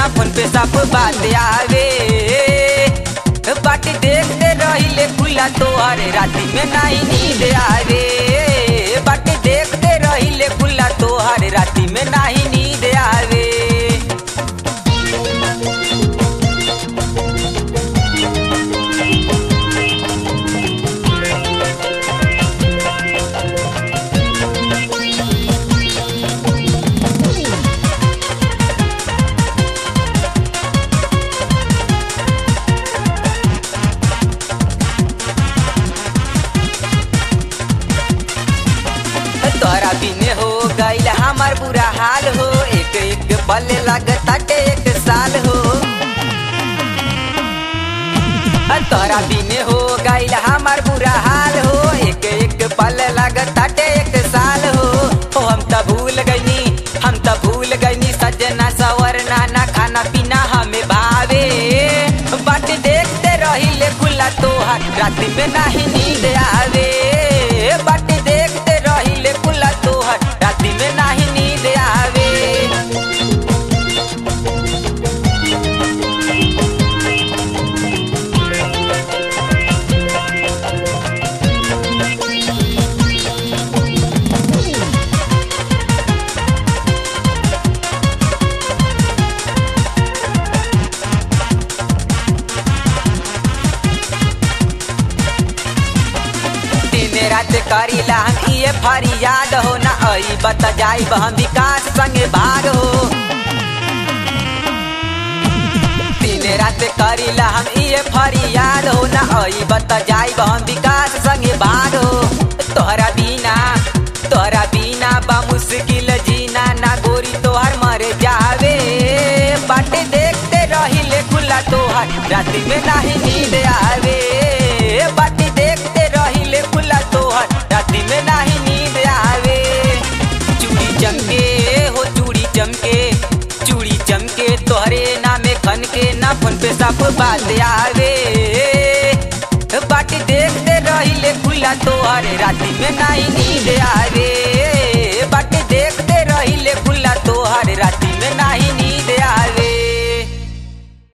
phone पे सब बात आवे बाटी देखते रहिले खुला तोहर राती में नहीं नींद आवे बाटी देखते रहिले खुला तोहर राती में नहीं नींद आवे तोरा बिने हो गईल हमार बुरा हाल हो एक एक पल लगताटे एक साल हो तोरा बिने हो गईल हमार बुरा हाल हो एक एक पल लगताटे एक साल हो ओ हम त भूल गईनी हम त भूल गईनी सजना सवरना ना खाना पीना हमें भावे बाट देखते रहिले खुला तोहार रात में नहीं नींद आवे बाट देखते रहिले खुला तोहार रात में नहीं नींद आवे दिन रात करीला हम ये फरियाद हो ना आई बत जाई हम विकास संगे भाग हो दिन रात करीला हम ये फरियाद हो ना आई बत जाई हम विकास संगे भाग हो तोहरा बिना तोहरा बिना बा मुश्किल जीना ना गोरी तोहर मर जावे बाटे देखते रहिले खुला तोहर रात में नहीं नींद आवे बाटे देखते रहिले खुला तोहर रात में नहीं नींद आवे चूड़ी चमके हो चूड़ी चमके चूड़ी चमके तोहरे नामे खन के ना फोन पे सब बात आवे बाटी देखते रहिले खुला तोहर राती में नहीं नींद आवे बाटी देखते रहिले खुला तोहर राती में नहीं नींद आवे